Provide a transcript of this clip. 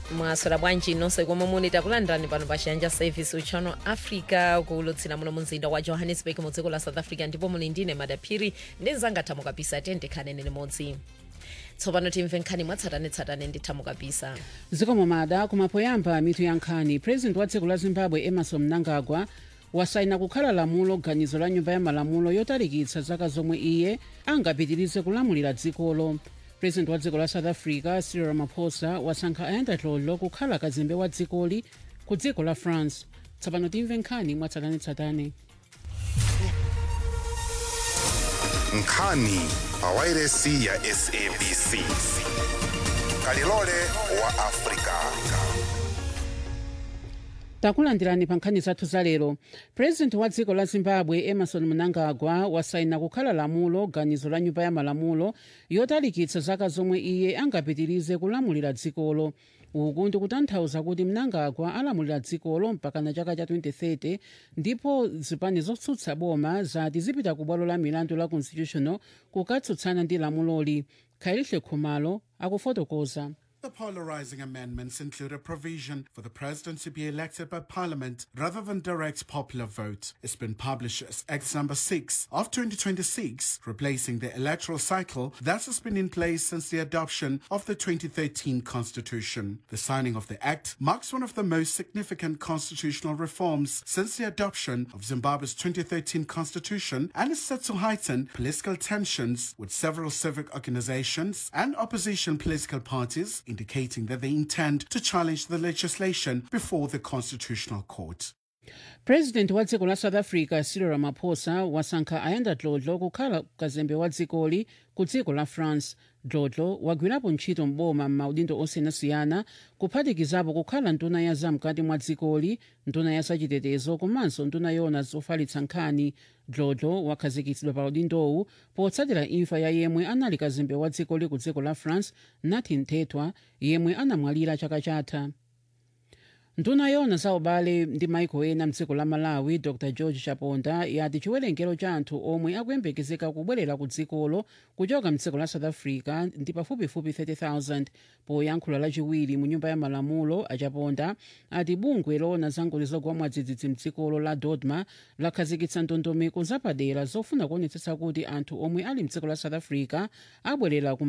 mwaswera bwanji nonse komwe muli takulandirani pano pa chiyanja service uchano africa kuulutsira muno mu mzinda wa johannesburg mu dziko la south africa ndipo muli ndine madaphiri ndi mzanga thamo kapisa tiyeni tikhaleni limodzi tsopano timve nkhani mwatsatanetsatane ndi thamo kapisa zikomo mada kumapoyamba mitu ya nkhani president wa dziko la zimbabwe emerson mnangagwa wasaina kukhala lamulo ganizo la nyumba ya malamulo yotalikitsa zaka zomwe iye angapitirize kulamulira dzikolo president wa dziko la south africa cyril ramaphosa wasankha ayanda dlodlo kukhala kazembe wa dzikoli ku dziko la france tsopano timve nkhani mwatsatanetsatane nkhani pawairesi ya sabc kalilole wa afrika takulandirani pa nkhani zathu za lero president wa dziko la zimbabwe emerson mnangagwa wasaina kukhala lamulo ganizo la nyumba ya malamulo yotalikitsa zaka zomwe iye angapitirize kulamulira dzikolo uku ndikutanthauza kuti mnangagwa alamulira dzikolo mpaka na chaka cha 2030 ndipo zipani zotsutsa boma zati zipita ku bwalo la milandu la constitutional kukatsutsana ndi lamuloli khalihle khumalo akufotokoza The polarizing amendments include a provision for the president to be elected by parliament rather than direct popular vote. It's been published as Act number 6 of 2026, replacing the electoral cycle that has been in place since the adoption of the 2013 constitution. The signing of the act marks one of the most significant constitutional reforms since the adoption of Zimbabwe's 2013 constitution and is set to heighten political tensions with several civic organizations and opposition political parties indicating that they intend to challenge the legislation before the Constitutional Court. president wa dziko la south africa cyril ramaphosa wasankha ayanda dlodlo kukhala kazembe wa dzikoli ku dziko la france dlodlo wagwirapo ntchito mboma m'maudindo osiyanasiyana kuphatikizapo kukhala nduna ya zamkati mwa dzikoli nduna ya zachitetezo komanso nduna yona zofalitsa nkhani dlodlo wakhazikitsidwa pa udindowu potsatira imfa ya yemwe anali kazembe wa dzikoli ku dziko la france nathi nthethwa yemwe anamwalira chaka chatha nduna yona za ubale ndi maiko ena mdziko la malawi dr george chaponda yati chiwerengero cha anthu omwe akuyembekezeka kubwerera ku dzikolo kuchoka mdziko la south africa ndi pafupifupi 30,000 poyankhula lachiwiri mu nyumba ya malamulo achaponda ati bungwe lona za ngozi zogwa mwadzidzidzi mdzikolo la dodma lakhazikitsa ndondomeko zapadera zofuna kuonetsetsa kuti anthu omwe ali mdziko la south africa abwerera ku